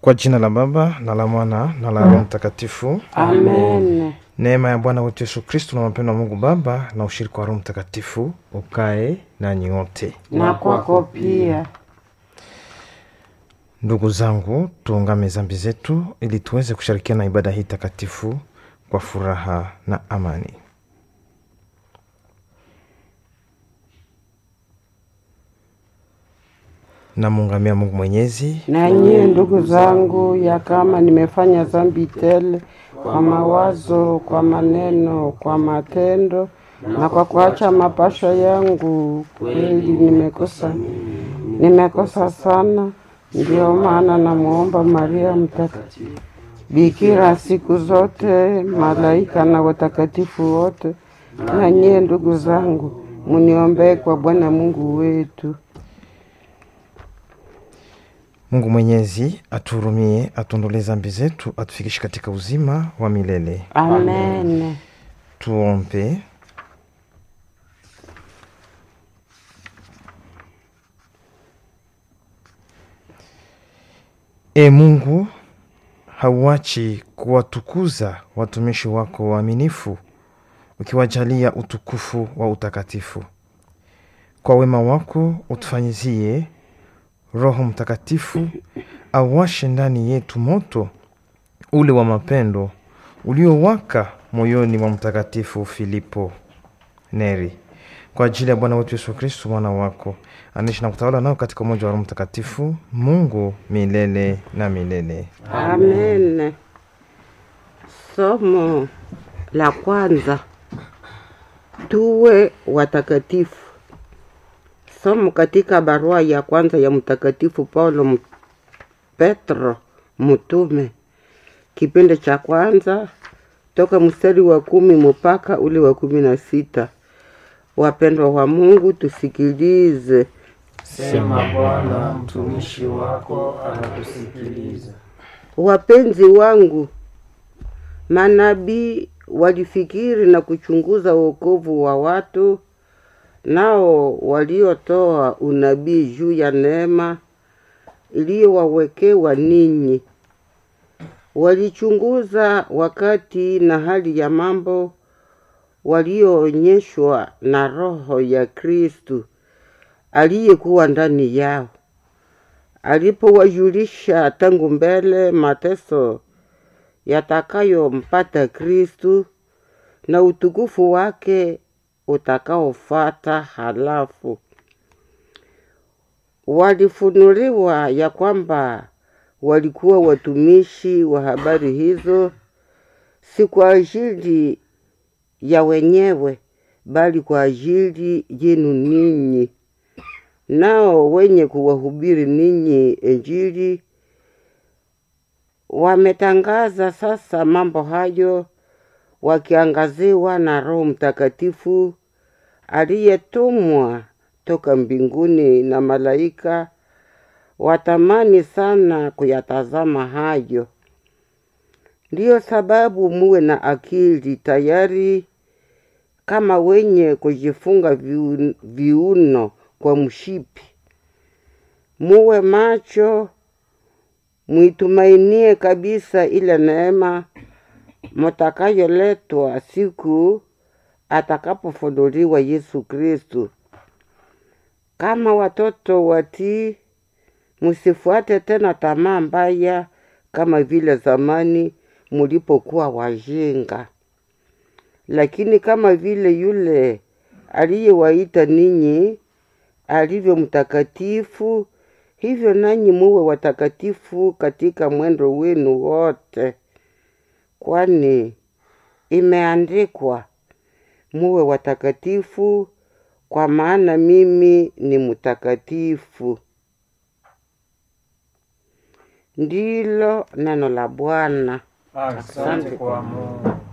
Kwa jina la Baba na la Mwana na la Roho Mtakatifu. Amen. Neema ya Bwana wetu Yesu Kristo na mapendo wa Mungu Baba na ushirika wa Roho Mtakatifu ukae nanyi wote. Na kwako pia. Ndugu zangu, tuungame dhambi zetu ili tuweze kushirikiana na ibada hii takatifu kwa furaha na amani. Namuungamia Mungu Mwenyezi Na nyie ndugu zangu, ya kama nimefanya dhambi tele kwa mawazo, kwa maneno, kwa matendo na kwa kuacha mapasho yangu, kweli nimekosa, nimekosa sana. Ndiyo maana namwomba Maria Mtakatifu, Bikira siku zote, malaika na watakatifu wote, na nyie ndugu zangu, muniombee kwa Bwana Mungu wetu. Mungu Mwenyezi atuhurumie, atuondolee dhambi zetu, atufikishe katika uzima wa milele. Amen. Tuombe. E Mungu, hauachi kuwatukuza watumishi wako waaminifu, ukiwajalia utukufu wa utakatifu. Kwa wema wako utufanyizie Roho Mtakatifu awashe ndani yetu moto ule wa mapendo uliowaka moyoni mwa Mtakatifu Filipo Neri, kwa ajili ya Bwana wetu Yesu Kristu mwana wako anaishi na kutawala nao katika umoja wa Roho Mtakatifu, Mungu milele na milele. Amen. Somo la kwanza, tuwe watakatifu. Somo katika barua ya kwanza ya Mtakatifu Paulo M- Petro mtume, kipindi cha kwanza toka mstari wa kumi mpaka ule wa kumi na sita. Wapendwa wa Mungu, tusikilize. Sema Bwana, mtumishi wako anakusikiliza. Wapenzi wangu, manabii walifikiri na kuchunguza wokovu wa watu, nao waliotoa unabii juu ya neema iliyowawekewa ninyi. Walichunguza wakati na hali ya mambo walioonyeshwa na Roho ya Kristu aliyekuwa ndani yao alipowajulisha tangu mbele mateso yatakayompata Kristu na utukufu wake utakaofata. Halafu walifunuliwa ya kwamba walikuwa watumishi wa habari hizo, si kwa ajili ya wenyewe, bali kwa ajili yenu ninyi nao wenye kuwahubiri ninyi Injili wametangaza sasa mambo hayo wakiangaziwa na Roho Mtakatifu aliyetumwa toka mbinguni na malaika watamani sana kuyatazama hayo. Ndiyo sababu muwe na akili tayari kama wenye kujifunga viun- viuno kwa mshipi. Muwe macho, mwitumainie kabisa ile neema mutakayoletwa siku atakapofunuliwa Yesu Kristu. Kama watoto watii, musifuate tena tamaa mbaya kama vile zamani mulipokuwa wajinga lakini kama vile yule aliyewaita ninyi alivyo mtakatifu, hivyo nanyi muwe watakatifu katika mwendo wenu wote, kwani imeandikwa, muwe watakatifu, kwa maana mimi ni mtakatifu. Ndilo neno la Bwana. Asante kwa Mungu.